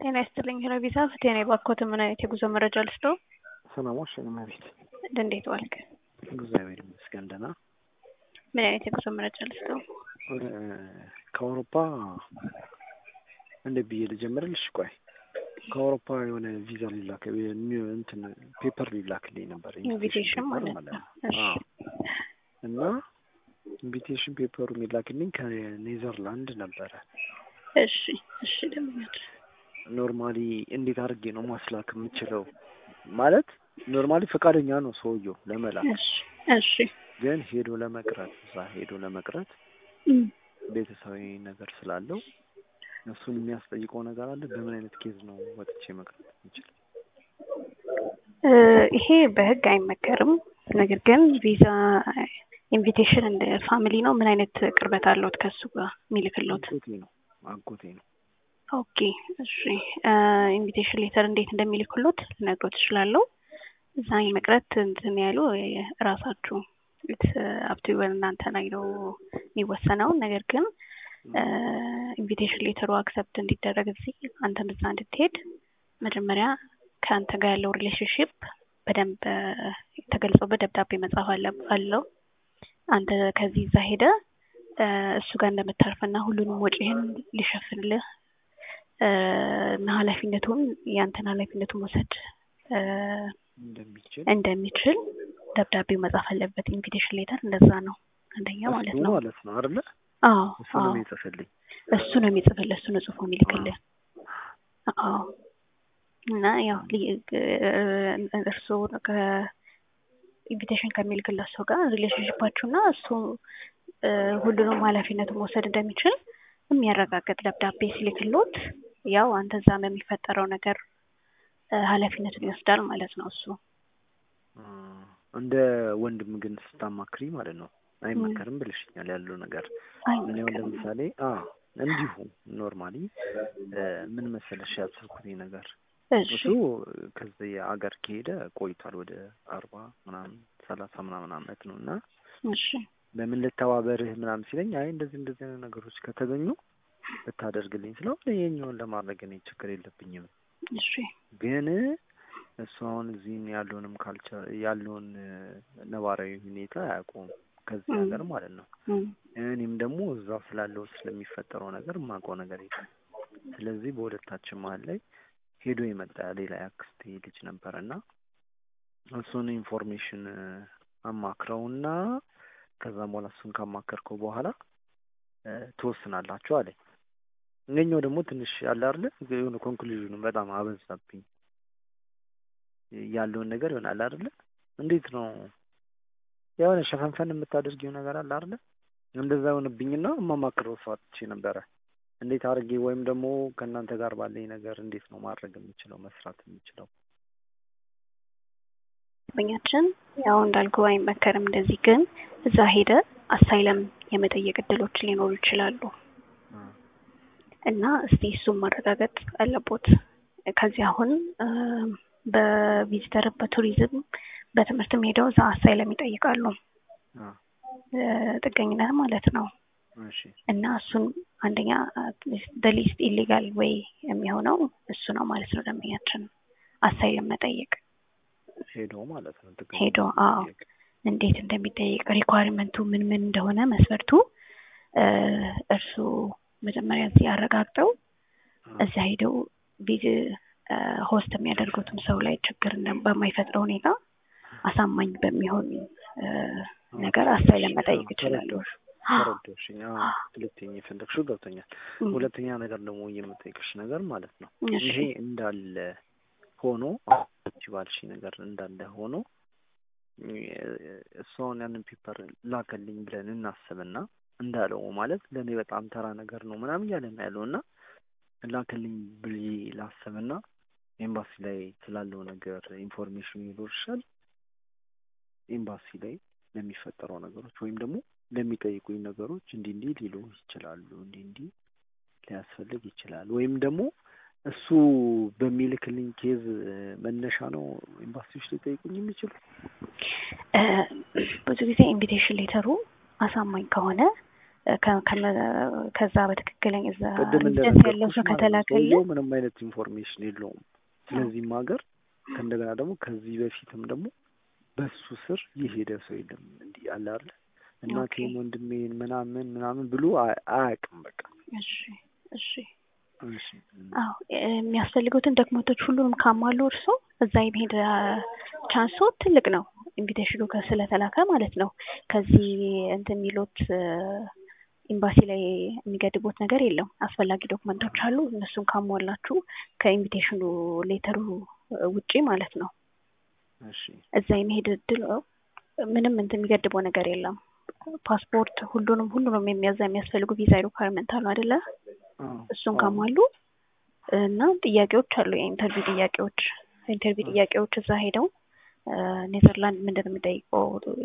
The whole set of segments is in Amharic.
ጤና ይስጥልኝ ሄሎቪዛ ፍቴኔ ባኮት ምን አይነት የጉዞ መረጃ ልስጠው? ሰላሞች እመቤት እንዴት ዋልክ? እግዚአብሔር ይመስገን ደህና። ምን አይነት የጉዞ መረጃ ልስጠው? ከአውሮፓ እንዴት ብዬ ልጀምርልሽ? ቆይ ከአውሮፓ የሆነ ቪዛ ሊላክ እንትን ፔፐር ሊላክልኝ ነበር ኢንቪቴሽን ማለት ነው። እሺ እና ኢንቪቴሽን ፔፐሩ የሚላክልኝ ከኔዘርላንድ ነበረ። እሺ እሺ ደምኛል ኖርማሊ እንዴት አድርጌ ነው ማስላክ የምችለው? ማለት ኖርማሊ ፈቃደኛ ነው ሰውየው ለመላክ፣ እሺ እሺ ግን ሄዶ ለመቅረት እዛ ሄዶ ለመቅረት እም፣ ቤተሰባዊ ነገር ስላለው እሱን የሚያስጠይቀው ነገር አለ። በምን አይነት ኬዝ ነው ወጥቼ መቅረት የምችለው? እ ይሄ በህግ አይመከርም። ነገር ግን ቪዛ ኢንቪቴሽን እንደ ፋሚሊ ነው። ምን አይነት ቅርበት አለዎት ከሱ ጋር የሚልክሎት? አጎቴ ነው አጎቴ ነው። ኦኬ እሺ። ኢንቪቴሽን ሌተር እንዴት እንደሚልክሎት ልነግሮት እችላለሁ። እዛ የመቅረት እንትን ያሉ ራሳችሁ አብቱ እናንተ ላይ ነው የሚወሰነው። ነገር ግን ኢንቪቴሽን ሌተሩ አክሰፕት እንዲደረግ እዚህ አንተም እዛ እንድትሄድ መጀመሪያ ከአንተ ጋር ያለው ሪሌሽንሽፕ በደንብ ተገልጾ በደብዳቤ መጻፍ አለ- አለው። አንተ ከዚህ እዛ ሄደ እሱ ጋር እንደምታርፍና ሁሉንም ወጪህን ሊሸፍንልህ እና ኃላፊነቱን የአንተን ኃላፊነቱን መውሰድ እንደሚችል እንደሚችል ደብዳቤው መጻፍ አለበት። ኢንቪቴሽን ሌተር እንደዛ ነው። አንደኛ ማለት እሱ ነው። ማለት ነው አይደለ? አዎ እሱ ነው አዎ የሚጽፍልኝ። እሱ ነው የሚጽፍልህ፣ እሱ ነው ጽፎ የሚልክልህ። አዎ እና ያው እርስዎ ከኢንቪቴሽን ከሚልክለት ሰው ጋር ሪሌሽንሽፓችሁና እሱ እ ሁሉንም ኃላፊነቱን መውሰድ እንደሚችል የሚያረጋግጥ ደብዳቤ ሲልክሎት ያው አንተ እዛ በሚፈጠረው ነገር እ ኃላፊነቱን ይወስዳል ማለት ነው እሱ። አ፣ እንደ ወንድም ግን ስታማክሪ ማለት ነው አይመከርም ብልሽኛል ያለው ነገር እኔ አሁን አይመከርም። ለምሳሌ አ እንዲሁ ኖርማሊ ምን መሰለሽ ያሰብኩት ነገር እሺ እሱ ከዚህ አገር ከሄደ ቆይቷል ወደ አርባ ምናምን ሰላሳ ምናምን አመት ነው እና እሺ በምን ልተባበርህ ምናምን ሲለኝ አይ እንደዚህ እንደዚህ አይነት ነገሮች ከተገኙ ብታደርግልኝ ስለው ይሄኛውን ለማድረግ እኔ ችግር የለብኝም እሺ ግን እሱ አሁን እዚህም ያለውንም ካልቸር ያለውን ነባራዊ ሁኔታ አያውቁም ከዚህ እም። ሀገር ማለት ነው። እም፣ እኔም ደግሞ እዛ ስላለው ስለሚፈጠረው ነገር የማውቀው ነገር የለም። ስለዚህ በሁለታችን መሀል ላይ ሄዶ የመጣ ሌላ ያክስቴ ልጅ ነበር እና እሱን ኢንፎርሜሽን አማክረውና ከዛም በኋላ እሱን ካማከርከው በኋላ እ ትወስናላችሁ አለኝ። እኛው ደግሞ ትንሽ ያለ አይደለ የሆነ ኮንክሉዥኑ በጣም አበዛብኝ ያለውን ነገር ይሆናል አይደለ እንዴት ነው የሆነ ሸፈንፈን የምታደርጊው ነገር አለ አይደለ እንደዛ የሆነብኝና የማማክረው ሰው አጥቼ ነበረ። እንዴት አድርጌ ወይም ደግሞ ከእናንተ ጋር ባለኝ ነገር እንዴት ነው ማድረግ የምችለው መስራት የምችለው? ደንበኛችን ያው እንዳልኩ አይመከርም እንደዚህ። ግን እዛ ሄደ አሳይለም የመጠየቅ እድሎች ሊኖሩ ይችላሉ አ፣ እና እስቲ እሱም ማረጋገጥ አለቦት። ከዚህ አሁን እ በቪዚተር በቱሪዝም በትምህርትም ሄደው እዛ አሳይለም ይጠይቃሉ አ፣ እ ጥገኝነት ማለት ነው። እሺ እና እሱን አንደኛ በሊስት ኢሊጋል ወይ የሚሆነው እሱ ነው ማለት ነው። ደንበኛችን አሳይለም መጠየቅ ሄዶ ማለት ነው ጥገኛ ሄዶ አዎ መጠየቅ። እንዴት እንደሚጠይቅ ሪኳሪመንቱ ምን ምን እንደሆነ መስፈርቱ እ እርሱ መጀመሪያ እዚህ አረጋግጠው አ፣ እዚያ ሄደው ቪዝ ሆስት የሚያደርጉትም ሰው ላይ ችግር እንደ- በማይፈጥረው ሁኔታ አሳማኝ በሚሆን እ ነገር አሳይለም መጠየቅ ይችላሉ። ተረዳሁሽ ተረዳሁሽኝ። አዎ ሁለተኛ የፈለግሽው ገብቶኛል። እም፣ ሁለተኛ ነገር ደግሞ የምጠይቅሽ ነገር ማለት ነው እሺ ይሄ እንዳለ ሆኖ አንቺ ባልሽ ነገር እንዳለ ሆኖ እሱ አሁን ያንን ፔፐር ላከልኝ ብለን እናስብና እንዳለው ማለት ለእኔ በጣም ተራ ነገር ነው ምናምን እያለ ነው ያለው እና ላከልኝ ብዬ ላስብና ኤምባሲ ላይ ስላለው ነገር ኢንፎርሜሽን ይኖርሻል ኤምባሲ ላይ ለሚፈጠረው ነገሮች ወይም ደግሞ ለሚጠይቁኝ ነገሮች እንዲህ እንዲህ ሊሉ ይችላሉ እንዲህ እንዲህ ሊያስፈልግ ይችላል ወይም ደግሞ እሱ በሚልክልኝ ኬዝ መነሻ ነው ኤምባሲዎች ሊጠይቁኝ የሚችሉ እ ብዙ ጊዜ ኢንቪቴሽን ሌተሩ አሳማኝ ከሆነ እ ከ- ከመ- ከዛ በትክክለኛ እዛ ቅድም ሬዚደንስ ያለው እንደነገርኩሽ ሰው ማለት ነው ከተላከልህ ሰውየው ምንም አይነት ኢንፎርሜሽን የለውም ስለዚህም ሀገር ከእንደገና ደግሞ ከዚህ በፊትም ደግሞ በሱ ስር የሄደ ሰው የለም እንዲህ አለ አይደል እናቴን ወንድሜን ምናምን ምናምን ብሎ አ- አያውቅም በቃ እሺ እሺ እሺ አዎ የሚያስፈልጉትን ዶክመንቶች ሁሉንም ካሟሉ እርሶ እዛ የመሄድ ቻንሶ ትልቅ ነው። ኢንቪቴሽኑ ከ- ስለተላከ ማለት ነው። ከዚህ እንትን የሚሉት ኤምባሲ ላይ የሚገድቡት ነገር የለም። አስፈላጊ ዶክመንቶች አሉ። እነሱን ካሟላችሁ ከኢንቪቴሽኑ ሌተሩ ውጪ ማለት ነው እሺ እዛ የመሄድ እድል ምንም እንትን የሚገድበው ነገር የለም። ፓስፖርት፣ ሁሉንም ሁሉንም የሚያዛ የሚያስፈልጉ ቪዛ ሪኳርመንት አሉ አይደለ? አዎ እሱን አዎ ካሟሉ እና ጥያቄዎች አሉ የኢንተርቪው ጥያቄዎች ኢንተርቪው ጥያቄዎች እዛ ሄደው እ ኔዘርላንድ ምንድን ነው የምጠይቀው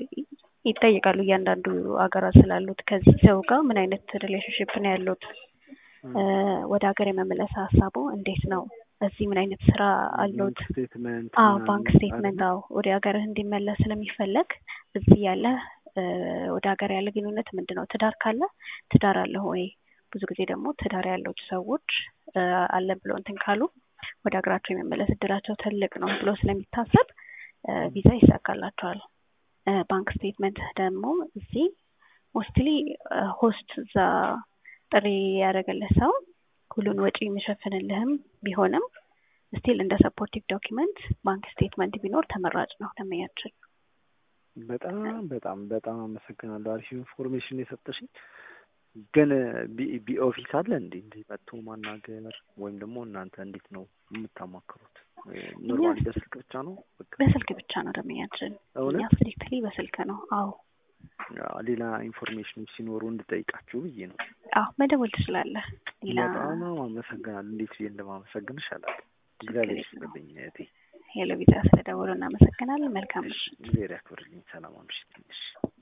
ይጠይቃሉ እያንዳንዱ ሀገራት ስላሉት ከዚህ ሰው ጋር ምን አይነት ሪሌሽንሽፕ ነው ያሉት እ ወደ ሀገር የመመለስ ሀሳቡ እንዴት ነው እዚህ ምን አይነት ስራ አሉት ባንክ ስቴትመንት አዎ ምናምን ባንክ ስቴትመንት አዎ ወደ ሀገርህ እንዲመለስ ስለሚፈለግ እዚህ ያለ እ ወደ ሀገር ያለ ግንኙነት ምንድን ነው ትዳር ካለ ትዳር አለ ወይ ብዙ ጊዜ ደግሞ ትዳር ያለው ሰዎች እ አለ ብሎ እንትን ካሉ ወደ ሀገራቸው የመመለስ እድላቸው ትልቅ ነው ብሎ ስለሚታሰብ እ ቪዛ ይሳካላቸዋል እ ባንክ ስቴትመንት ደግሞ እዚህ ሞስትሊ ሆስት እዛ ጥሪ ያደረገልህ ሰው ሁሉን ወጪ የሚሸፍንልህም ቢሆንም ስቲል እንደ ሰፖርቲቭ ዶኪመንት ባንክ ስቴትመንት ቢኖር ተመራጭ ነው ለመያችን በጣም በጣም በጣም አመሰግናለሁ። አሪፍ ኢንፎርሜሽን የሰጠሽኝ። ግን ቢ ቢ ኦፊስ አለ እንዴ እንዴ መጥቶ ማናገር ወይም ደግሞ እናንተ እንዴት ነው የምታማክሩት? ኖርማሊ በስልክ ብቻ ነው? በቃ በስልክ ብቻ ነው ደንበኛችን። እኛ እውነት ስትሪክትሊ በስልክ ነው። አዎ አዎ፣ ሌላ ኢንፎርሜሽኖች ሲኖሩ እንድጠይቃችሁ ብዬ ነው። አዎ መደወል ትችላለህ። ሌላ በጣም አመሰግናለሁ። እንዴት ብዬ እንደማመሰግንሽ አላውቅም። እግዚአብሔር ይስጥልኝ እህቴ። ሄሎ ቪዛ ስለደወሉ እናመሰግናለን። መልካም ምሽት። እግዚአብሔር ያክብርልኝ። ሰላም አምሽት። እሺ